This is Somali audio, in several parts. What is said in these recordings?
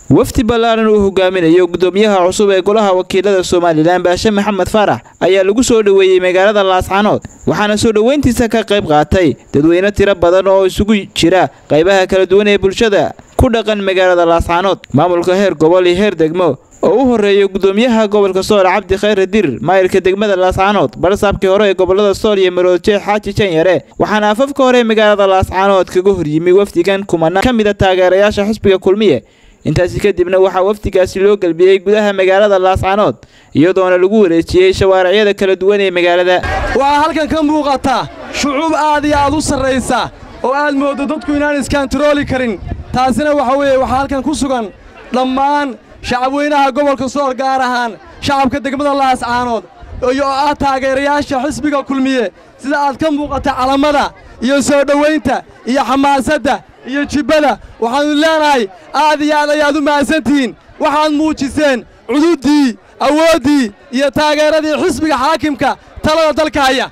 wafdi ballaaran uu hogaaminayo gudoomiyaha cusub ee golaha wakiilada somalilan baashe maxamed faarax ayaa lagu soo dhoweeyey magaalada laascanood waxaana soo dhoweyntiisa ka qayb qaatay dadweyne tiro badan oo isugu jira qaybaha kala duwan ee bulshada ku dhaqan magaalada laascanood maamulka heer gobol iyo heer degmo oo u horreeya gudoomiyaha gobolka sool cabdi khayre dir maayirka degmada laascanood barsaabkii hore ee gobolada sool iyo maroodje xaaji janyare waxaana afafka hore ee magaalada laascanood kaga horyimi wafdigan kumana ka mida taageerayaasha xisbiga kulmiye intaasi kadibna waxaa wafdigaasi loo gelbiyey gudaha magaalada laascanood iyadoona lagu wareejiyey shawaaricyada kala duwan ee magaalada waxaa halkan ka muuqata shucuub aad iyo aad u sarraysa oo aad mooddo dadku inaan iskantarooli karin taasina waxa weeye waxaa halkan ku sugan dhammaan shacabweynaha gobolka sool gaar ahaan shacabka degmada laascaanood iyo oo ah taageerayaasha xisbiga kulmiye sida aad ka muuqata calamada iyo soo dhowaynta iyo xamaasadda iyo jibbada waxaannu leenahay aad iyo aad ayaad u mahadsantihiin waxaad muujiseen cududdii awooddii iyo taageeradii xisbiga xaakimka talada dalka haya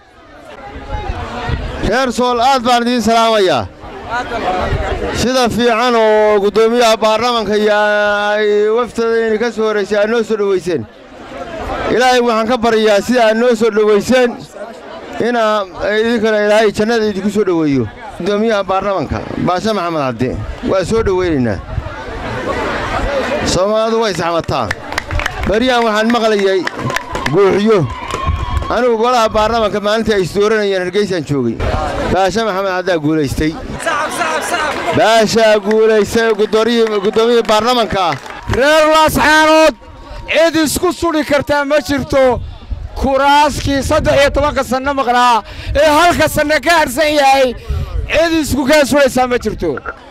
reer sool aad baan idiin salaamayaa sida fiican oo guddoomiyaha baarlamanka iyo ay waftadayni ka soo horraysay aad noo soo dhowayseen ilaahay waxaan ka baryayaa sida aad noo soo dhowayseen inaa idinkana ilaahay jannada idinku soo dhoweeyo guddoomiyaha baarlamanka baashe maxamed cabdi waa soo dhowaynaynaa soomaalidu way saxmataa baryahan waxaan maqlayay guuxiyo anigu golaha baarlamanka maalintii ay isdooranayeen hargeysaan joogay baashe maxamed cabdaa guulaystay baashaa guulaystay guddoomiyihii baarlamanka ah reer laascaanood cid isku sudhi kartaa ma jirto kuraaskii saddex iyo tobanka sanno maqnaa ee halka sanno ka harsan yahay cid isku kaa sudhaysaa ma jirto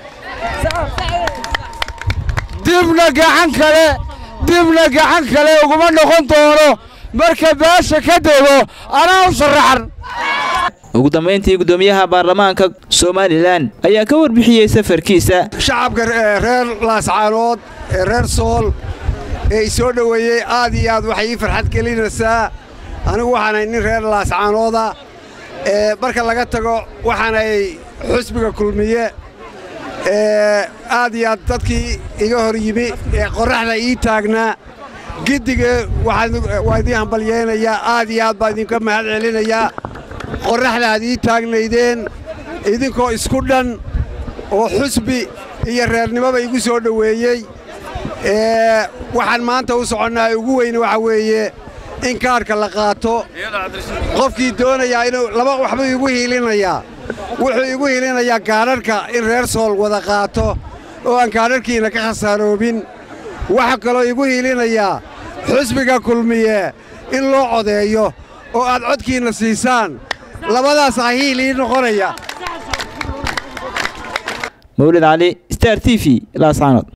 dibna gacan kale dibna gacan kale uguma noqon doono marka baasha ka dego anaa u sharaxan ugu dambayntii guddoomiyaha baarlamaanka somalilan ayaa ka warbixiyey safarkiisa shacabka reer laascaanood ee reer sool ee i soo dhoweeyey aad iyo aad waxay ii farxad gelinaysaa anigu waxaanay nin reer laascaanooda ee marka laga tago waxaanay xusbiga kulmiye ee aad iyo aad dadkii iga hor yimi ee qorraxda ii taagnaa giddiga waa idiin hambalyeynayaa aad iyo aad baa idinka mahad celinayaa qorraxda aad ii taagnaydeen idinkoo isku dhan oo xusbi iyo reernimoba igu soo dhoweeyey waxaan maanta u soconnaa ugu weyne waxa weeye in kaadhka la qaato qofkii doonayaa inuu laba waxbuu igu hiilinayaa wuxuu igu hiilinayaa kaadharhka in reer sool wada qaato oo aan kaadharhkiinna ka khasaaroobin waxaa kaloo igu hiilinayaa xusbiga kulmiye in loo codeeyo oo aad codkiinna siisaan labadaasaa hiil ii noqonaya mawlid cali star t v laascaanood